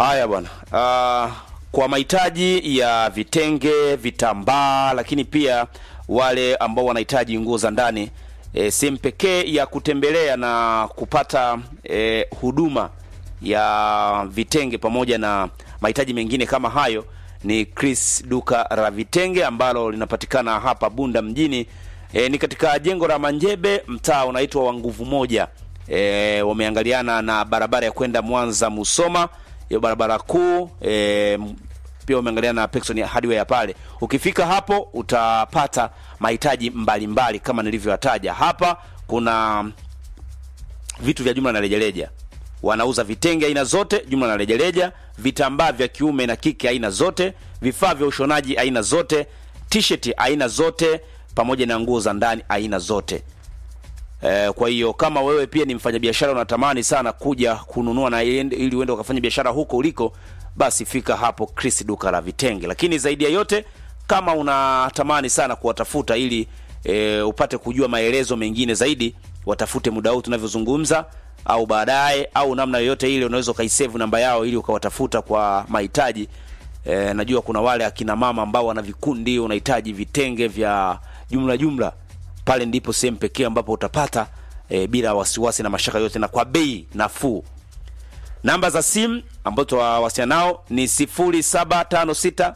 Haya bwana. Uh, kwa mahitaji ya vitenge, vitambaa, lakini pia wale ambao wanahitaji nguo za ndani e, sehemu pekee ya kutembelea na kupata e, huduma ya vitenge pamoja na mahitaji mengine kama hayo ni Chris duka la vitenge ambalo linapatikana hapa Bunda mjini. E, ni katika jengo la Manjebe, mtaa unaitwa wa Nguvu Moja. E, wameangaliana na barabara ya kwenda Mwanza Musoma, hiyo barabara kuu e, pia wameangaliana na Pexon hardware ya pale. Ukifika hapo utapata mahitaji mbalimbali kama nilivyoyataja hapa. Kuna vitu vya jumla na rejareja, wanauza vitenge aina zote jumla na rejareja, vitambaa vya kiume na kike aina zote, vifaa vya ushonaji aina zote, t-shirt aina zote, pamoja na nguo za ndani aina zote. Eh, kwa hiyo kama wewe pia ni mfanyabiashara unatamani sana kuja kununua na iende- ili uende ukafanya biashara huko uliko, basi fika hapo Chris duka la vitenge. Lakini zaidi ya yote, kama unatamani sana kuwatafuta ili e, upate kujua maelezo mengine zaidi, watafute muda huu tunavyozungumza, au baadaye, au namna yoyote ile, unaweza ukaisave namba yao ili ukawatafuta kwa mahitaji. E, najua kuna wale akina mama ambao wana vikundi, unahitaji vitenge vya jumla jumla pale ndipo sehemu pekee ambapo utapata e, bila wasiwasi na mashaka yote na kwa bei nafuu. Namba za simu ambazo tutawasiliana nao ni 0756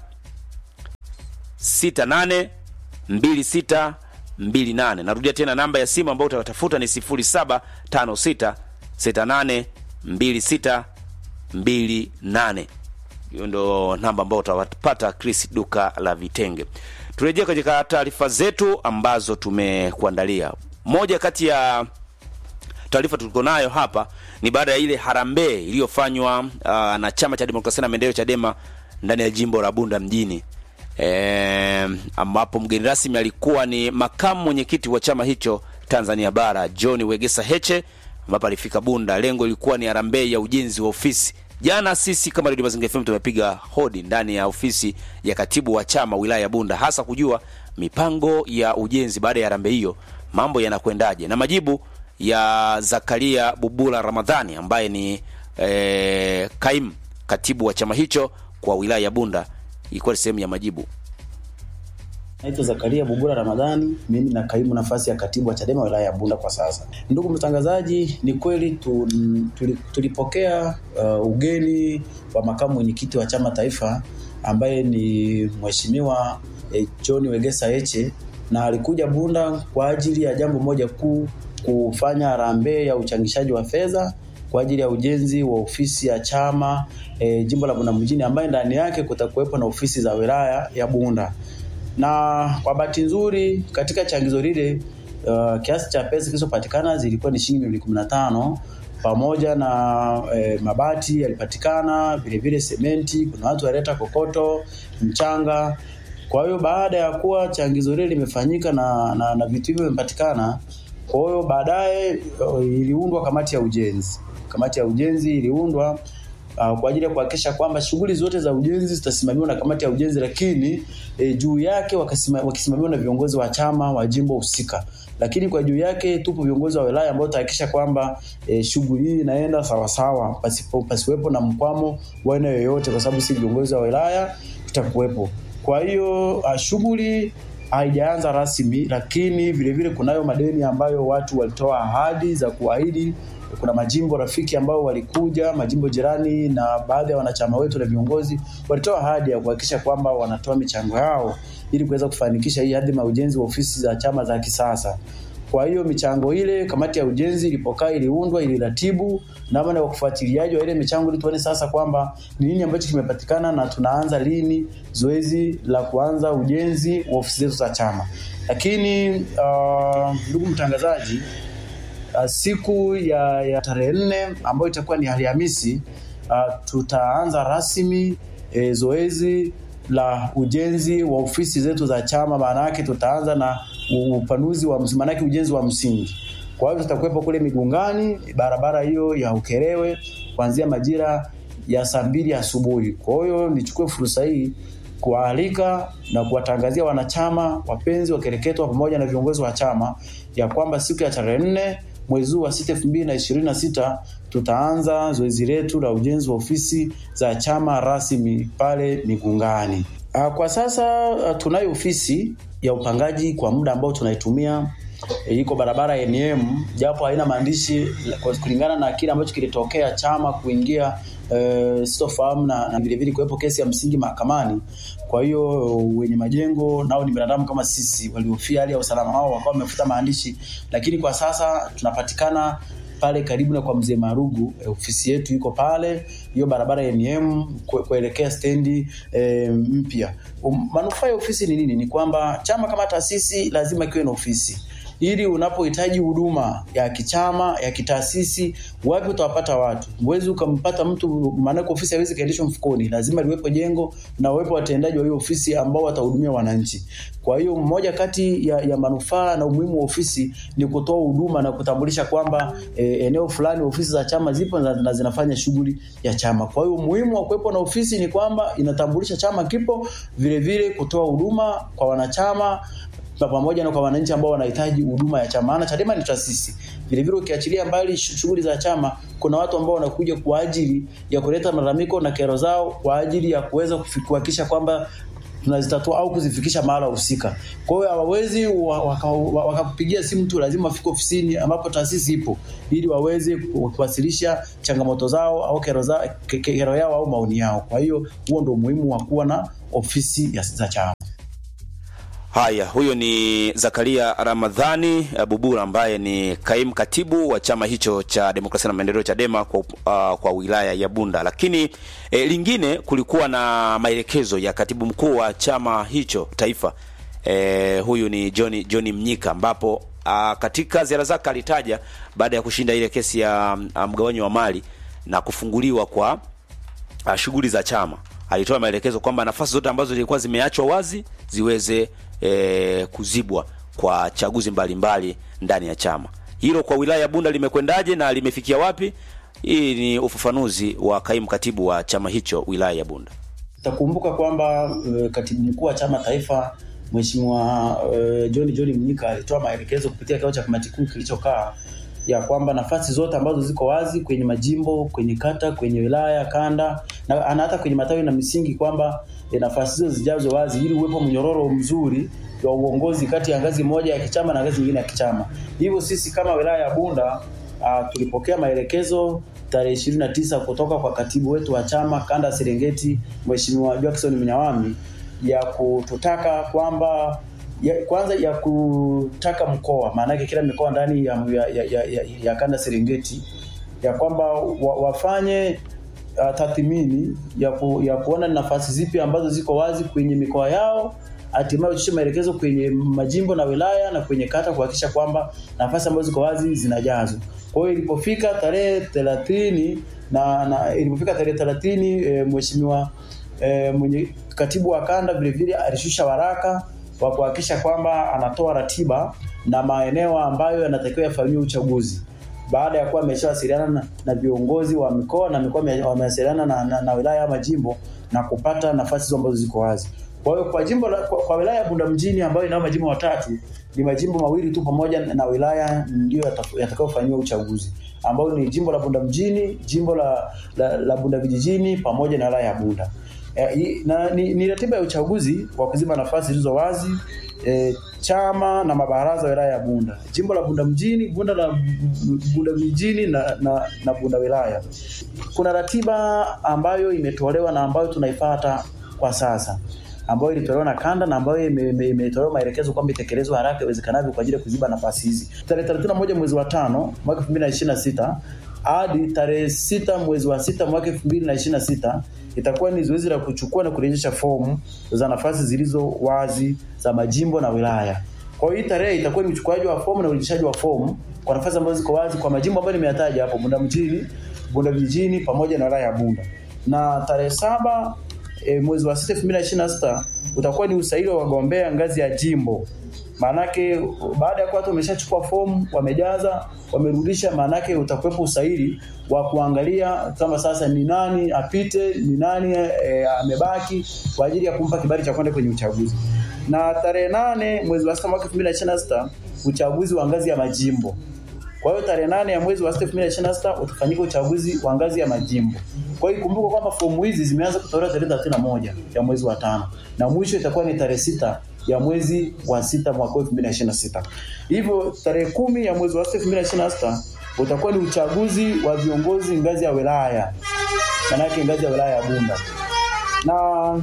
68 26 28. Narudia tena namba ya simu ambayo utatafuta ni 0756 68 26 28. Hiyo ndo namba ambayo utawapata Chris duka la vitenge. Turejee katika taarifa zetu ambazo tumekuandalia. Moja kati ya taarifa tuliko nayo hapa ni baada ya ile harambee iliyofanywa uh, na chama cha demokrasia na maendeleo Chadema ndani ya jimbo la Bunda mjini e, ambapo mgeni rasmi alikuwa ni makamu mwenyekiti wa chama hicho Tanzania Bara John Wegesa Heche, ambapo alifika Bunda. Lengo ilikuwa ni harambee ya ujenzi wa ofisi. Jana sisi kama Radio Mazingira FM tumepiga hodi ndani ya ofisi ya katibu wa chama wilaya ya Bunda, hasa kujua mipango ya ujenzi baada ya harambee hiyo mambo yanakwendaje, na majibu ya Zakaria Bubula Ramadhani ambaye ni eh, kaimu katibu wa chama hicho kwa wilaya ya Bunda ilikuwa ni sehemu ya majibu. Naitwa Zakaria Bubura Ramadhani, mimi na kaimu nafasi ya katibu wa Chadema wilaya ya Bunda kwa sasa. Ndugu mtangazaji, ni kweli tu, tuli, tulipokea uh, ugeni wa makamu mwenyekiti wa chama taifa ambaye ni mheshimiwa eh, John Wegesa Heche na alikuja Bunda kwa ajili ya jambo moja kuu, kufanya harambee ya uchangishaji wa fedha kwa ajili ya ujenzi wa ofisi ya chama e, jimbo la Bunda mjini ambaye ndani yake kutakuwepo na ofisi za wilaya ya Bunda na kwa bahati nzuri katika changizo lile uh, kiasi cha pesa kilichopatikana zilikuwa ni shilingi milioni kumi na tano pamoja na eh, mabati yalipatikana, vile vile sementi, kuna watu walileta kokoto, mchanga. Kwa hiyo baada ya kuwa changizo lile limefanyika na, na, na vitu hivyo vimepatikana, kwa hiyo baadaye uh, iliundwa kamati ya ujenzi. Kamati ya ujenzi iliundwa uh, kwa ajili ya kuhakikisha kwamba shughuli zote za ujenzi zitasimamiwa na kamati ya ujenzi, lakini e, juu yake wakasima, wakisimamiwa na viongozi wa chama wa jimbo husika, lakini kwa juu yake tupo viongozi wa wilaya ambao tutahakikisha kwamba e, shughuli hii inaenda sawasawa, pasipo pasiwepo na mkwamo wa aina yoyote, kwa sababu si viongozi wa wilaya tutakuwepo. Kwa hiyo uh, shughuli haijaanza rasmi, lakini vile vile kunayo madeni ambayo watu walitoa ahadi za kuahidi kuna majimbo rafiki ambao walikuja, majimbo jirani, na baadhi ya wanachama wetu na viongozi walitoa ahadi ya kuhakikisha kwamba wanatoa michango yao ili kuweza kufanikisha hii hadhi ya ujenzi wa ofisi za chama za kisasa. Kwa hiyo michango ile, kamati ya ujenzi ilipokaa, iliundwa, iliratibu namna ya ufuatiliaji wa ile michango, ili tuone sasa kwamba ni nini ambacho kimepatikana na tunaanza lini zoezi la kuanza ujenzi wa ofisi zetu za chama. Lakini uh, ndugu mtangazaji, uh, siku ya, ya tarehe nne ambayo itakuwa ni Alhamisi uh, tutaanza rasmi e, zoezi la ujenzi wa ofisi zetu za chama. Maana yake tutaanza na upanuzi wa maana yake ujenzi wa msingi. Kwa hiyo tutakuwepo kule Migungani, barabara hiyo ya Ukerewe kuanzia majira ya saa mbili asubuhi. Kwa hiyo nichukue fursa hii kuwaalika na kuwatangazia wanachama wapenzi wa kereketwa pamoja na viongozi wa chama ya kwamba siku ya tarehe nne mwezi huu wa sita elfu mbili na ishirini na sita tutaanza zoezi letu la ujenzi wa ofisi za chama rasmi pale Migungani. Uh, kwa sasa uh, tunayo ofisi ya upangaji kwa muda ambao tunaitumia e, iko barabara ya NM japo haina maandishi kulingana na kile ambacho kilitokea chama kuingia e, sitofahamu na, na vile vile kuwepo kesi ya msingi mahakamani. Kwa hiyo wenye majengo nao ni binadamu kama sisi, waliofia hali ya usalama wao wakawa wamefuta maandishi, lakini kwa sasa tunapatikana pale karibu na kwa mzee Marugu e, ofisi yetu iko pale hiyo barabara ya NM kuelekea stendi e, mpya. Um, manufaa ya ofisi ni nini? Ni kwamba chama kama taasisi lazima kiwe na ofisi ili unapohitaji huduma ya kichama ya kitaasisi, wapi utawapata watu? Huwezi ukampata mtu, maanake ofisi haiwezi kaendeshwa mfukoni, lazima liwepo jengo na uwepo watendaji wa hiyo ofisi ambao watahudumia wananchi. Kwa hiyo mmoja kati ya, ya manufaa na umuhimu wa ofisi ni kutoa huduma na kutambulisha kwamba e, eneo fulani ofisi za chama zipo na, na zinafanya shughuli ya chama. Kwa hiyo umuhimu wa kuwepo na ofisi ni kwamba inatambulisha chama kipo, vile vile kutoa huduma kwa wanachama pamoja na kwa wananchi ambao wanahitaji huduma ya chama. Maana Chadema ni taasisi. Vile vile ukiachilia mbali shughuli za chama, kuna watu ambao wanakuja kwa ajili ya kuleta malalamiko na kero zao kwa ajili ya kuweza kuhakikisha kwamba tunazitatua au kuzifikisha mahala husika. Kwa hiyo hawawezi wakakupigia waka simu tu, lazima wafike ofisini ambapo taasisi ipo ili waweze kuwasilisha changamoto zao au kero, za, kero yao au maoni yao. Kwa hiyo huo ndio umuhimu wa kuwa na ofisi ya za chama. Haya, huyo ni Zakaria Ramadhani Bubura ambaye ni kaimu katibu wa chama hicho cha demokrasia na maendeleo Chadema kwa, uh, kwa wilaya ya Bunda. Lakini eh, lingine kulikuwa na maelekezo ya katibu mkuu wa chama hicho taifa eh, huyu ni John John Mnyika ambapo uh, katika ziara zake alitaja baada ya kushinda ile kesi ya uh, mgawanyo wa mali na kufunguliwa kwa uh, shughuli za chama alitoa maelekezo kwamba nafasi zote ambazo zilikuwa zimeachwa wazi ziweze e, kuzibwa kwa chaguzi mbalimbali mbali ndani ya chama. Hilo kwa wilaya ya Bunda limekwendaje na limefikia wapi? Hii ni ufafanuzi wa kaimu katibu wa chama hicho wilaya ya Bunda. Takumbuka kwamba e, katibu mkuu wa chama taifa Mheshimiwa e, John John Mnyika alitoa maelekezo kupitia kikao cha kamati kuu kilichokaa ya kwamba nafasi zote ambazo ziko wazi kwenye majimbo, kwenye kata, kwenye wilaya, kanda na hata kwenye matawi na misingi kwamba e, nafasi hizo zijazwe wazi ili uwepo mnyororo mzuri wa uongozi kati ya ngazi moja ya kichama na ngazi nyingine ya kichama. Hivyo sisi kama wilaya ya Bunda uh, tulipokea maelekezo tarehe ishirini na tisa kutoka kwa katibu wetu wa chama kanda Serengeti, Mheshimiwa Jackson Mnyawami ya kututaka kwamba ya, kwanza ya kutaka mkoa, maana yake kila mikoa ndani ya, ya, ya, ya, ya kanda Serengeti ya kwamba wa, wafanye uh, tathmini ya, ku, ya kuona nafasi zipi ambazo ziko wazi kwenye mikoa yao, hatimaye uchishe maelekezo kwenye majimbo na wilaya na kwenye kata kuhakikisha kwamba nafasi ambazo ziko wazi zinajazwa. Kwa hiyo ilipofika tarehe thelathini na, na ilipofika tarehe thelathini e, mheshimiwa e, mwenye katibu wa kanda vile vile alishusha waraka wa kuhakikisha kwamba anatoa ratiba na maeneo ambayo yanatakiwa yafanyiwe uchaguzi baada ya kuwa ameshawasiliana na, na viongozi wa mikoa na mikoa wamewasiliana na, na, na wilaya ama majimbo na kupata nafasi hizo ambazo ziko wazi. Kwa hiyo kwa jimbo la, kwa, kwa wilaya ya Bunda mjini ambayo inayo majimbo matatu ni majimbo mawili tu pamoja na wilaya ndio yatakayofanyiwa uchaguzi ambayo ni jimbo la Bunda mjini, jimbo la, la, la Bunda vijijini pamoja na wilaya ya Bunda. E, na, ni, ni ratiba ya uchaguzi wa kuziba nafasi zilizo wazi e, chama na mabaraza ya wilaya ya Bunda, jimbo la Bunda mjini, Bunda la Bunda vijijini na, na, na Bunda wilaya. Kuna ratiba ambayo imetolewa na ambayo tunaifuata kwa sasa ambayo ilitolewa na kanda na ambayo imetolewa maelekezo kwamba itekelezwe haraka iwezekanavyo kwa ajili ya kuziba nafasi hizi. Tarehe 31 mwezi wa tano mwaka 2026 hadi tarehe sita mwezi wa sita mwaka 2026 itakuwa ni zoezi la kuchukua na kurejesha fomu za nafasi zilizo wazi za majimbo na wilaya. Kwa hiyo hii tarehe itakuwa ni uchukuaji wa fomu na urejeshaji wa fomu kwa nafasi ambazo ziko wazi kwa majimbo ambayo nimeyataja hapo, Bunda mjini, Bunda vijijini pamoja na wilaya ya Bunda. Na tarehe saba e, mwezi wa sita elfu mbili na ishirini na sita utakuwa ni usaili wa wagombea ngazi ya jimbo. Maanake baada ya kuwa watu wameshachukua fomu, wamejaza, wamerudisha, maanake utakuwepo usaili wa kuangalia kama sasa ni nani apite, ni nani e, amebaki kwa ajili ya kumpa kibali cha kwenda kwenye uchaguzi. Na tarehe nane mwezi wa sita mwaka elfu mbili na ishirini na sita uchaguzi wa ngazi ya majimbo. Kwa hiyo tarehe nane ya mwezi wa sita 2026 utafanyika uchaguzi wa ngazi ya majimbo. Kwa hiyo ikumbuke kwamba fomu hizi zimeanza kutolewa tarehe 31 ya mwezi wa tano na mwisho itakuwa ni tarehe sita ya mwezi wa sita mwaka 2026. Hivyo tarehe kumi ya mwezi wa sita 2026 utakuwa ni uchaguzi wa viongozi ngazi ya wilaya, manake ngazi ya wilaya ya Bunda na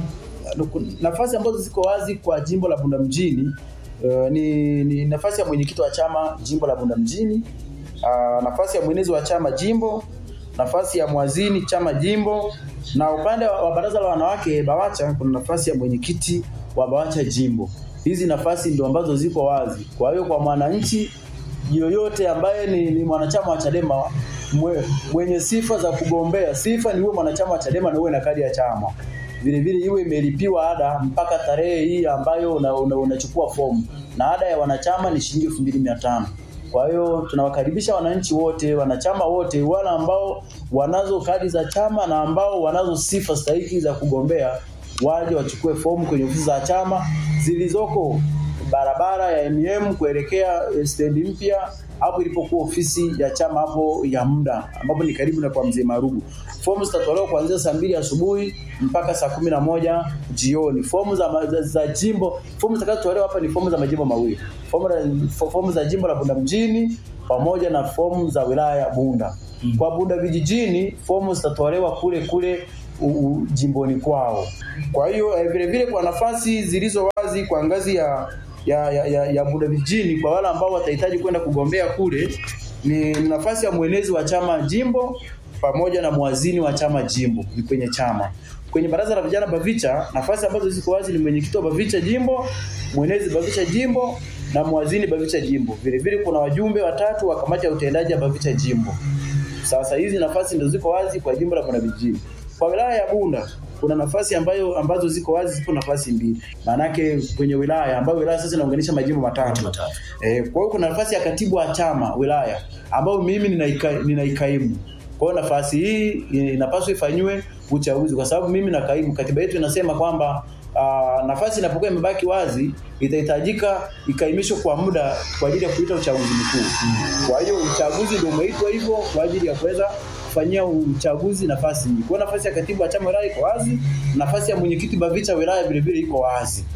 nafasi ambazo ziko wazi kwa jimbo la Bunda mjini uh, ni, ni nafasi ya mwenyekiti wa chama jimbo la Bunda mjini uh, nafasi ya mwenezi wa chama jimbo, nafasi ya mwazini chama jimbo, na upande wa, wa baraza la wanawake BAWACHA kuna nafasi ya mwenyekiti wa BAWACHA jimbo. Hizi nafasi ndio ambazo ziko wazi. Kwa hiyo kwa mwananchi yoyote ambaye ni, ni mwanachama wa Chadema mwe, mwenye sifa za kugombea, sifa ni uwe mwanachama wa Chadema na uwe na kadi ya chama vile vile iwe imelipiwa ada mpaka tarehe hii ambayo unachukua una, una fomu na ada ya wanachama ni shilingi elfu mbili mia tano. Kwa hiyo tunawakaribisha wananchi wote, wanachama wote, wale ambao wanazo kadi za chama na ambao wanazo sifa stahiki za kugombea waje wachukue fomu kwenye ofisi za chama zilizoko barabara ya MM kuelekea stendi mpya hapo ilipokuwa ofisi ya chama hapo ya muda ambapo ni karibu na kwa mzee Marugu. Fomu zitatolewa kuanzia saa mbili asubuhi mpaka saa kumi na moja jioni. Fomu za, za, za jimbo, fomu zitakazotolewa hapa ni fomu za majimbo mawili, fomu, fomu za jimbo la Bunda mjini pamoja na fomu za wilaya ya Bunda. Hmm. Kwa Bunda vijijini fomu zitatolewa kule kule u, u, jimboni kwao. Kwa hiyo eh, vile vile kwa nafasi zilizo wazi kwa ngazi ya ya, ya, ya, ya Bunda vijijini kwa wale ambao watahitaji kwenda kugombea kule ni nafasi ya mwenezi wa chama jimbo pamoja na mwazini wa chama jimbo ni kwenye chama. Kwenye baraza la vijana Bavicha, nafasi ambazo ziko wazi ni mwenyekiti wa Bavicha jimbo, mwenezi Bavicha jimbo na mwazini Bavicha jimbo. Vile vile kuna wajumbe watatu wa kamati ya utendaji ya Bavicha jimbo. Sasa hizi nafasi ndio ziko wazi kwa jimbo la Bunda vijijini. Kwa wilaya ya Bunda kuna nafasi ambayo ambazo ziko wazi, zipo nafasi mbili. Maanake kwenye wilaya ambayo wilaya sasa inaunganisha majimbo matatu. Eh, kwa hiyo kuna nafasi ya katibu wa chama wilaya ambayo mimi ninaika, ninaikaimu. Kwa hiyo nafasi hii inapaswa ifanywe uchaguzi kwa sababu mimi nakaimu. Katiba yetu inasema kwamba uh, nafasi inapokuwa imebaki wazi itahitajika ikaimishwe kwa muda kwa ajili ya kuita uchaguzi mkuu. Kwa hiyo uchaguzi ndio umeitwa hivyo kwa ajili ya kuweza kufanyia uchaguzi nafasi hii. Kwa nafasi ya katibu wa chama wilaya iko wazi, nafasi ya mwenyekiti Bavicha wilaya vile vile iko wazi.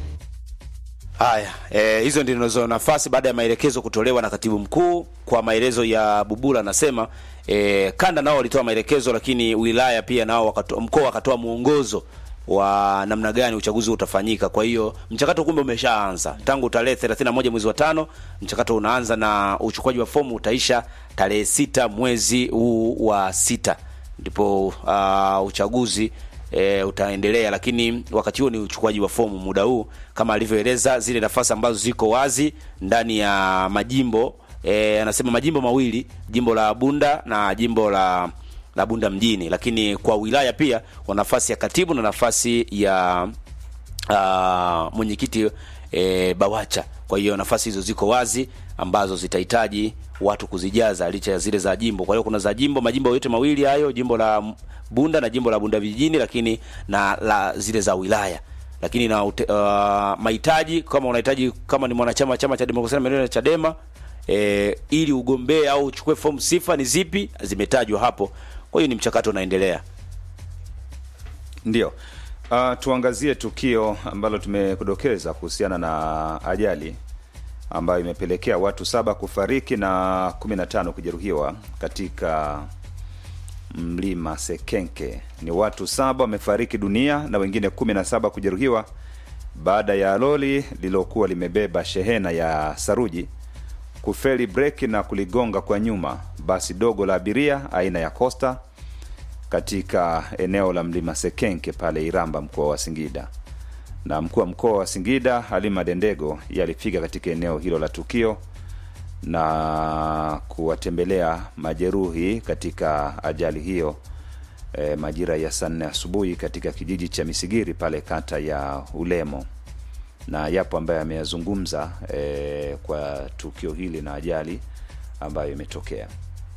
Haya, eh, hizo ndizo nafasi baada ya maelekezo kutolewa na katibu mkuu. Kwa maelezo ya Bubula anasema eh, kanda nao walitoa maelekezo, lakini wilaya pia nao mkoa wakatoa mwongozo wa namna gani uchaguzi utafanyika. Kwa hiyo mchakato kumbe umeshaanza tangu tarehe 31 mwezi wa tano, mchakato unaanza na uchukuaji wa fomu utaisha tarehe sita mwezi huu wa sita, ndipo uh, uchaguzi e, utaendelea, lakini wakati huo ni uchukuaji wa fomu muda huu, kama alivyoeleza zile nafasi ambazo ziko wazi ndani ya majimbo e, anasema majimbo mawili, jimbo la Bunda na jimbo la la Bunda mjini, lakini kwa wilaya pia wana nafasi ya katibu na nafasi ya uh, mwenyekiti e, BAWACHA. Kwa hiyo nafasi hizo ziko wazi ambazo zitahitaji watu kuzijaza licha ya zile za jimbo. Kwa hiyo kuna za jimbo, majimbo yote mawili hayo, jimbo la Bunda na jimbo la Bunda vijijini, lakini na la zile za wilaya lakini na uh, mahitaji kama unahitaji kama ni mwanachama chama cha demokrasia na maendeleo ya Chadema e, ili ugombee au uchukue fomu, sifa ni zipi zimetajwa hapo. Kwa hiyo ni mchakato unaendelea. Ndio. Uh, tuangazie tukio ambalo tumekudokeza kuhusiana na ajali ambayo imepelekea watu saba kufariki na 15 kujeruhiwa katika mlima Sekenke. Ni watu saba wamefariki dunia na wengine 17 kujeruhiwa baada ya lori lililokuwa limebeba shehena ya saruji kufeli breki na kuligonga kwa nyuma basi dogo la abiria aina ya Costa katika eneo la mlima Sekenke pale Iramba, mkoa wa Singida. Na mkuu wa mkoa wa Singida Halima Dendego yalifika katika eneo hilo la tukio na kuwatembelea majeruhi katika ajali hiyo e, majira ya saa nne asubuhi katika kijiji cha Misigiri pale kata ya Ulemo, na yapo ambayo ameyazungumza e, kwa tukio hili na ajali ambayo imetokea.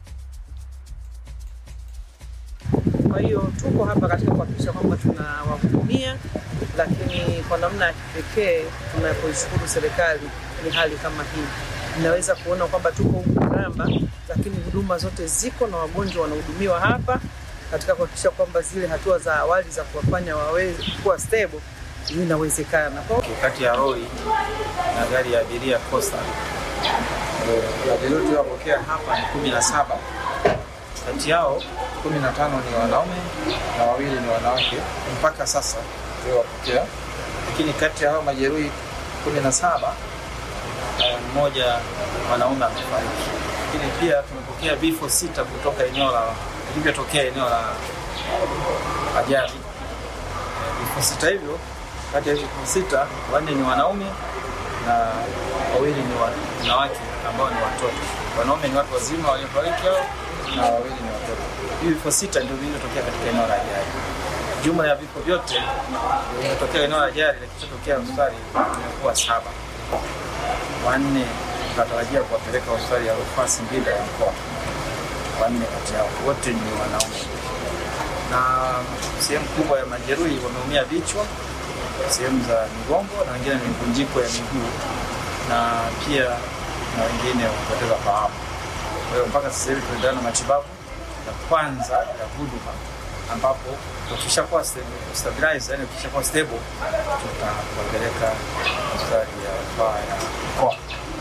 Kwa hiyo tuko hapa katika kuhakikisha kwamba tunawahudumia, lakini kwa namna ya kipekee tunapoishukuru serikali ni hali kama hii. Ninaweza kuona kwamba tuko huku Iramba, lakini huduma zote ziko na wagonjwa wanahudumiwa hapa katika kuhakikisha kwamba zile hatua za awali za kuwafanya waweze kuwa stable zinawezekana. Kwa kati ya lori na gari ya abiria Costa. Eh, Abiria tuliowapokea hapa ni kumi na saba, kati yao kumi na tano ni wanaume na wawili ni wanawake mpaka sasa tuliowapokea, lakini kati ya hao majeruhi kumi na saba eh, mmoja mwanaume amefariki, lakini pia tumepokea vifo sita kutoka eneo la vilivyotokea eneo la ajali. Eh, Vifo sita hivyo, kati ya vifo sita wanne ni wanaume na wawili ni wanawake ambao ni watoto. Wanaume ni watu wazima waliofariki hao na wawili ni watoto. Hivi vifo sita ndio vilivyotokea katika eneo la ajali. Jumla ya vifo vyote vimetokea eneo la ajali, lakini kilichotokea hospitali tumekuwa saba. Wanne tunatarajia kuwapeleka hospitali ya rufaa Singida ya mkoa. Wanne kati yao wote ni wanaume, na sehemu kubwa ya majeruhi wameumia vichwa, sehemu za migongo, na wengine ni mivunjiko ya miguu, na pia na wengine wamepoteza fahamu. Kwa hiyo mpaka sasa hivi tunaendelea na matibabu ya kwanza ya huduma, ambapo ukishakuwa sta- stabilized, yani ukishakuwa stable, tutawapeleka hospitali ya rufaa ya mkoa.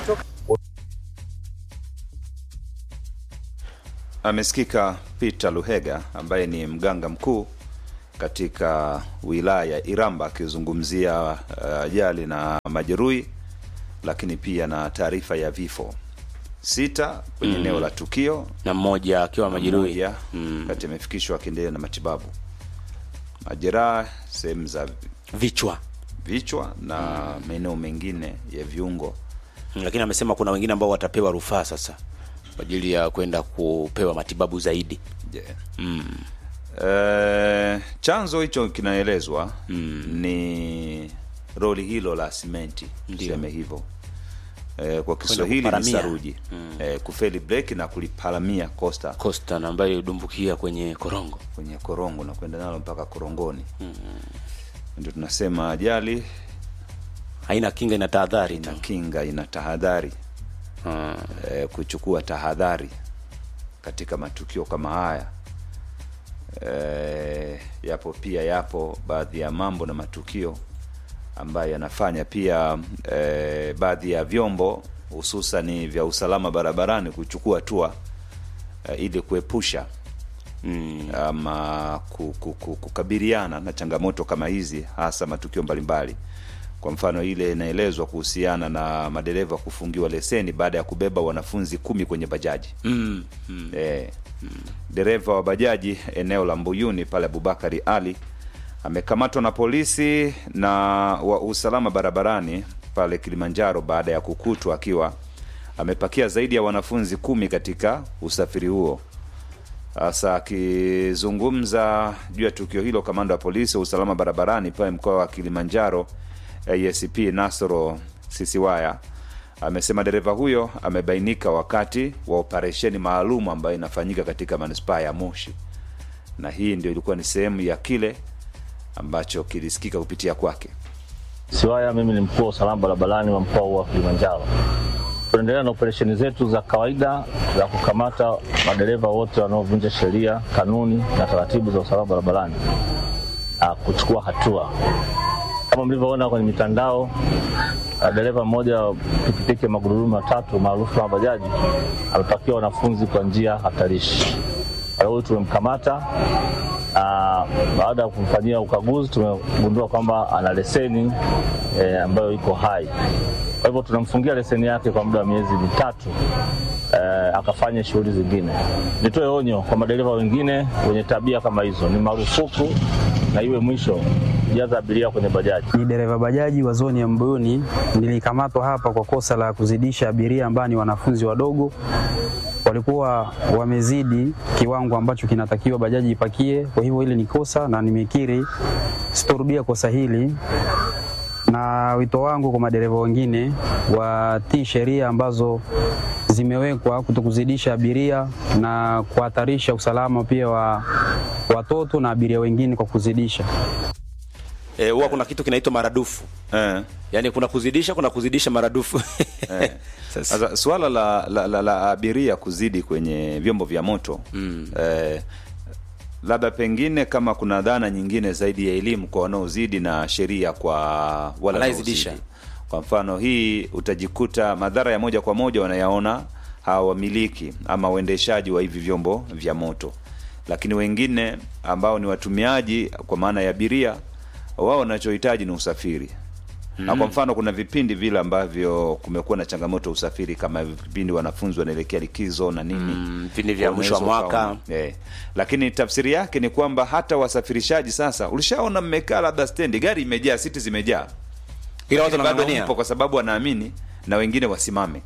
Amesikika Peter Luhega ambaye ni mganga mkuu katika wilaya ya Iramba akizungumzia uh, ajali na majeruhi, lakini pia na taarifa ya vifo sita kwenye Mm. eneo la tukio, na mmoja akiwa majeruhi mmoja Mm. kati amefikishwa akiendelea na matibabu. Majeraha sehemu za vichwa vichwa na maeneo mengine ya viungo. Mm, lakini amesema kuna wengine ambao watapewa rufaa sasa kwa ajili ya kwenda kupewa matibabu zaidi. Yeah. Mm. Eh, chanzo hicho kinaelezwa Mm. ni roli hilo la simenti, Ndio. tuseme hivyo eh, kwa Kiswahili ni kuparamia. saruji eh, kufeli breki na kuliparamia kosta Costa na ambayo ilidumbukia kwenye korongo. kwenye korongo na kwenda nalo mpaka korongoni. Ndio tunasema ajali Haina kinga, ina tahadhari ina tu. kinga, ina tahadhari Ah. eh, kuchukua tahadhari katika matukio kama haya. Eh, yapo pia yapo baadhi ya mambo na matukio ambayo yanafanya pia eh, baadhi ya vyombo hususani vya usalama barabarani kuchukua hatua eh, ili kuepusha Mm. ama ku- ku- ku- kukabiliana na changamoto kama hizi, hasa matukio mbalimbali. Kwa mfano ile inaelezwa kuhusiana na madereva kufungiwa leseni baada ya kubeba wanafunzi kumi kwenye bajaji. Mm. Mm. Eh, dereva wa bajaji eneo la Mbuyuni pale Abubakari Ali amekamatwa na polisi na wa usalama barabarani pale Kilimanjaro baada ya kukutwa akiwa amepakia zaidi ya wanafunzi kumi katika usafiri huo. Sasa akizungumza juu ya tukio hilo, kamanda wa polisi wa usalama barabarani pale mkoa wa Kilimanjaro ASP Nasoro Sisiwaya amesema dereva huyo amebainika wakati wa operesheni maalum ambayo inafanyika katika manispaa ya Moshi, na hii ndio ilikuwa ni sehemu ya kile ambacho kilisikika kupitia kwake. Siwaya, mimi ni mkuu wa usalama barabarani wa mkoa huu wa Kilimanjaro. Tunaendelea na operesheni zetu za kawaida za kukamata madereva wote wanaovunja sheria, kanuni na taratibu za usalama barabarani na kuchukua hatua. Kama mlivyoona kwenye mitandao, uh, dereva mmoja wa pikipiki ya magurudumu matatu maarufu kama bajaji amepakia wanafunzi kwa njia hatarishi. Kwa hiyo huyu tumemkamata na baada ya kumfanyia ukaguzi tumegundua kwamba ana leseni e, ambayo iko hai. Kwa hivyo tunamfungia leseni yake kwa muda wa miezi mitatu e, akafanya shughuli zingine. Nitoe onyo kwa madereva wengine wenye tabia kama hizo, ni marufuku na iwe mwisho kujaza abiria kwenye bajaji. Ni dereva bajaji wa zoni ya Mbuyuni. Nilikamatwa hapa kwa kosa la kuzidisha abiria ambao ni wanafunzi wadogo, walikuwa wamezidi kiwango ambacho kinatakiwa bajaji ipakie. Kwa hivyo hili ni kosa na nimekiri sitorudia kosa hili, na wito wangu kwa madereva wengine watii sheria ambazo zimewekwa kutokuzidisha abiria na kuhatarisha usalama pia wa watoto na abiria wengine kwa kuzidisha. eh, huwa kuna kitu kinaitwa maradufu eh. yaani kuna kuzidisha kuna kuzidisha maradufu Eh. Sasa- Sasa swala la, la, la, la abiria kuzidi kwenye vyombo vya moto mm. eh, labda pengine kama kuna dhana nyingine zaidi ya elimu kwa wanaozidi na sheria kwa wale Anayezidisha. wanaozidi. Kwa mfano hii utajikuta madhara ya moja kwa moja wanayaona hawa wamiliki ama waendeshaji wa hivi vyombo vya moto, lakini wengine ambao ni watumiaji kwa maana ya abiria, wao wanachohitaji ni usafiri na kwa mfano kuna vipindi vile ambavyo kumekuwa na changamoto ya usafiri kama vipindi wanafunzi wanaelekea likizo na nini Mm, vipindi vya mwisho wa Unaweza mwaka. ukaona. eh. lakini tafsiri yake ni kwamba hata wasafirishaji sasa ulishaona mmekaa labda stendi gari imejaa siti zimejaa ila watu Lakini bado wanang'ang'ania mpo kwa sababu wanaamini na wengine wasimame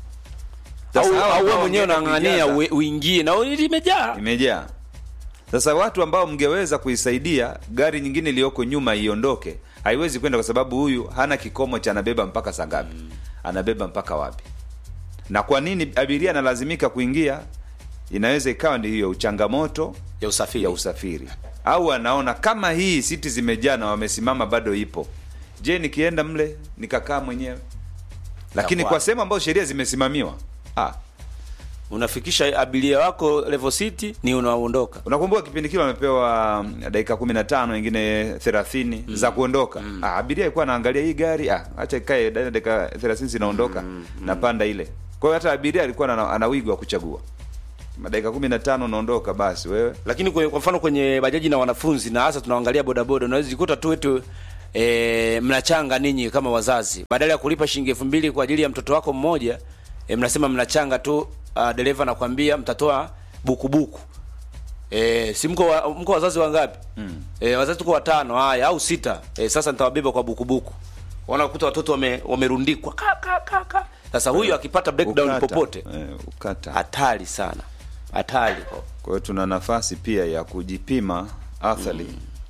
au Sasa hawa au wewe ambao mwenyewe wangeenda unang'ang'ania kuijaza, ue- uingie na limejaa imejaa sasa watu ambao mngeweza kuisaidia gari nyingine iliyoko nyuma iondoke haiwezi kwenda kwa sababu huyu hana kikomo cha anabeba mpaka saa ngapi anabeba mpaka wapi na kwa nini abiria analazimika kuingia inaweza ikawa ndi hiyo changamoto ya usafiri ya usafiri au anaona kama hii siti zimejaa na wamesimama bado ipo je nikienda mle nikakaa mwenyewe lakini Itakuwa- kwa sehemu ambayo sheria zimesimamiwa ah, unafikisha abiria wako level city ni unaondoka unakumbuka kipindi kile wamepewa mm, dakika kumi na tano wengine thelathini za kuondoka ah, abiria alikuwa anaangalia hii gari ah, acha ikae ndani ya dakika thelathini zinaondoka napanda ile kwa hiyo hata abiria alikuwa ana, ana wigo wa kuchagua madakika kumi na tano unaondoka basi wewe lakini kwenye, kwa mfano kwenye bajaji na wanafunzi na hasa tunaangalia bodaboda unaweza jikuta tu wetu e, mnachanga ninyi kama wazazi badala ya kulipa shilingi elfu mbili kwa ajili ya mtoto wako mmoja e, mnasema mnachanga tu uh, dereva nakwambia mtatoa bukubuku e, si mko wa, mko wazazi wangapi mm. e, wazazi tuko watano haya au sita e, sasa nitawabeba kwa bukubuku wanakuta watoto wame, wamerundikwa ka, ka, ka, ka. sasa huyu akipata breakdown Ukata. popote eh, ukata hatari sana hatari kwa hiyo tuna nafasi pia ya kujipima athari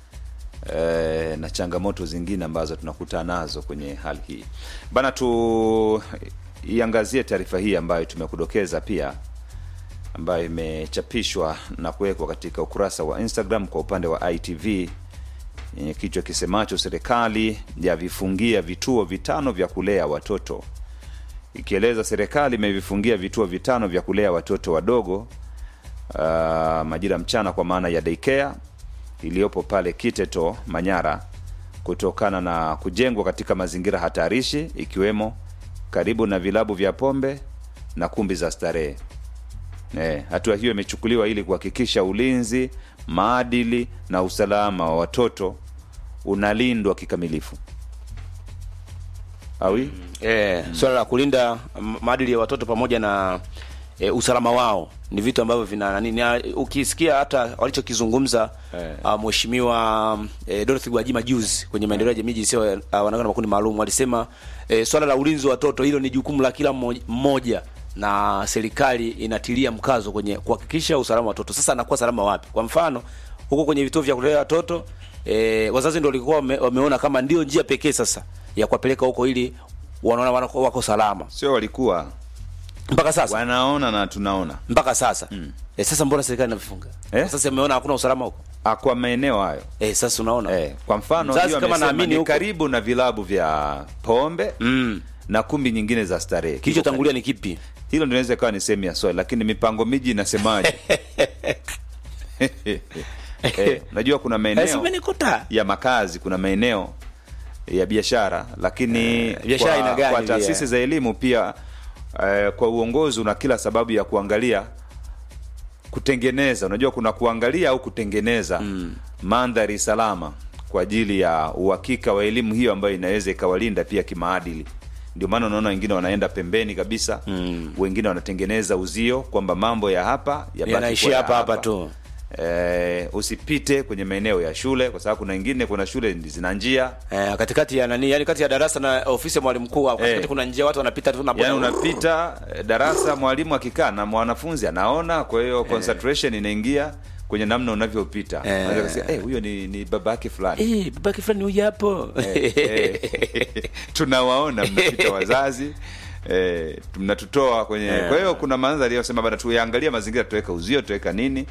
eh, na changamoto zingine ambazo tunakutana nazo kwenye hali hii bana tu iangazie taarifa hii ambayo tumekudokeza pia ambayo imechapishwa na kuwekwa katika ukurasa wa instagram kwa upande wa itv yenye kichwa kisemacho serikali yavifungia vituo vitano vya kulea watoto ikieleza serikali imevifungia vituo vitano vya kulea watoto wadogo uh, majira mchana kwa maana ya daycare iliyopo pale Kiteto Manyara kutokana na kujengwa katika mazingira hatarishi ikiwemo karibu na vilabu vya pombe na kumbi za starehe. Eh, hatua hiyo imechukuliwa ili kuhakikisha ulinzi, maadili na usalama wa watoto unalindwa kikamilifu. Awi? e, swala la kulinda m- maadili ya watoto pamoja na e, usalama wao ni vitu ambavyo vina nani na ukisikia hata walichokizungumza Eh. uh, mheshimiwa e, Dorothy Gwajima juzi kwenye maendeleo ya jamii jinsia uh, wanawake na makundi maalum walisema e, swala la ulinzi wa watoto hilo ni jukumu la kila mmo- mmoja na serikali inatilia mkazo kwenye kuhakikisha usalama wa watoto. Sasa anakuwa salama wapi? Kwa mfano huko kwenye vituo vya kulea watoto e, wazazi ndio walikuwa wame, wameona kama ndio njia pekee sasa ya kuwapeleka huko ili wanaona wako, wako salama Sio walikuwa mpaka sasa wanaona na tunaona mpaka sasa mm. e, sasa mbona serikali inavifunga Eh? sasa imeona hakuna usalama huko Ah, kwa maeneo hayo e, sasa unaona Eh, kwa mfano Mzazi hiyo kama amesema naamini ni huko- karibu na vilabu vya pombe mm. na kumbi nyingine za starehe. kilichotangulia ni kipi Hilo ndio inaweza ikawa ni sehemu ya swali, lakini mipango miji inasemaje? eh, najua kuna Eh, maeneo simenikuta ya makazi, kuna maeneo ya biashara, lakini biashara kwa, ina gani kwa pia? taasisi za elimu pia eh, kwa uongozi una kila sababu ya kuangalia kutengeneza unajua kuna kuangalia au kutengeneza mm. mandhari salama kwa ajili ya uhakika wa elimu hiyo ambayo inaweza ikawalinda pia kimaadili ndio maana unaona wengine wanaenda pembeni kabisa mm. wengine wanatengeneza uzio kwamba mambo ya hapa yabaki Yanaishia kuwa ya hapa hapa tu. Eh, usipite kwenye maeneo ya shule kwa sababu kuna wengine kuna shule zina njia eh, katikati ya nani yani kati ya darasa na ofisi ya mwalimu mkuu hapo katikati Eh. kuna njia watu wanapita tu na yaani unapita eh, darasa mwalimu akikaa na mwanafunzi anaona kwa hiyo concentration inaingia kwenye namna unavyopita Eh. Unaweza kusema, eh, huyo ni, ni baba yake fulani eh babake fulani huyu hapo Eh, tunawaona mnapita wazazi eh, mnatutoa kwenye Eh. kwa hiyo kuna mandhari yosema bana tuyaangalia mazingira tuweka uzio tuweka nini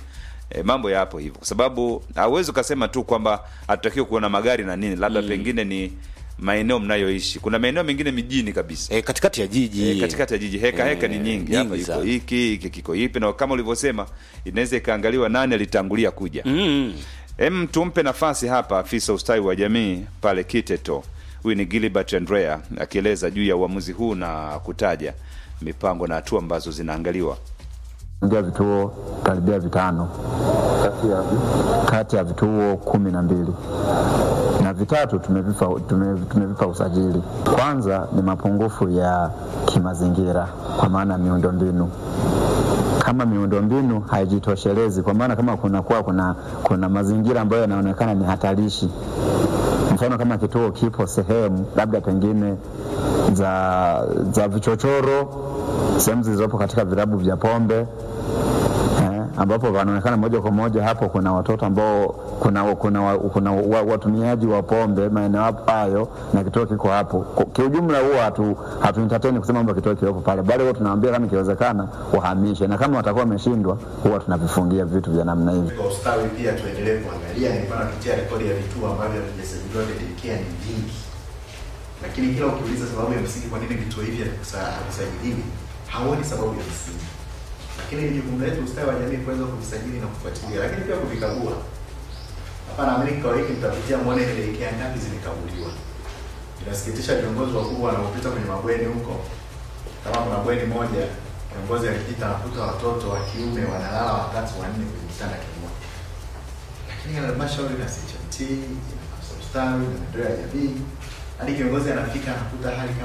E, mambo yapo hivyo, kwa sababu hauwezi ukasema tu kwamba hatutakiwi kuona magari na nini, labda pengine ni maeneo mnayoishi. Kuna maeneo mengine mijini kabisa e, katikati ya jiji e, katikati ya jiji heka heka ni nyingi, hapa iko sana. hiki hiki kiko hipi, na kama ulivyosema inaweza ikaangaliwa nani alitangulia kuja. mm. Em, tumpe nafasi hapa afisa ustawi wa jamii pale Kiteto. Huyu ni Gilbert Andrea akieleza juu ya uamuzi huu na kutaja mipango na hatua ambazo zinaangaliwa. ingia vituo karibia vitano kati ya vituo kumi na mbili na vitatu tumevipa, tume, tumevipa usajili. Kwanza ni mapungufu ya kimazingira kwa maana ya miundombinu kama miundombinu haijitoshelezi, kwa maana kama kunakuwa kuna, kuna mazingira ambayo yanaonekana ni hatarishi, mfano kama kituo kipo sehemu labda pengine za, za vichochoro, sehemu zilizopo katika vilabu vya pombe eh, ambapo wanaonekana moja kwa moja hapo kuna watoto ambao kuna, kuna, wa- kuna wa- watumiaji wa pombe maeneo hapo hayo na kituo kiko hapo. Kwa- Kiujumla huwa hatu, hatu entertain kusema kwamba kituo kiwepo pale, bali huwa tunawaambia kama ikiwezekana wahamishe, na kama watakuwa wameshindwa huwa tunavifungia vitu vya namna hivi. Kwa ustawi pia tuendelee kuangalia, nilikuwa napitia rekodi ya vituo ambavyo havijasajiliwa dedicare ni vingi, lakini kila ukiuliza sababu ya msingi kwa nini vituo hivi havikusa- havisajiliwi, hauoni sababu ya msingi. Lakini ni jukumu letu ustawi wa jamii kuweza kuvisajili na kufuatilia, lakini pia kuvikagua. Hapa naamini kikao hiki mtapitia muone ni dedicare ngapi zimekaguliwa. Inasikitisha viongozi wakubwa wanaopita kwenye mabweni huko, kama kuna bweni moja kiongozi alipita anakuta watoto wa kiume wanalala watatu wanne kwenye kitanda kimoja, lakini halmashauri na CHMT na ustawi na maendeleo ya jamii hadi kiongozi anafika anakuta hali kama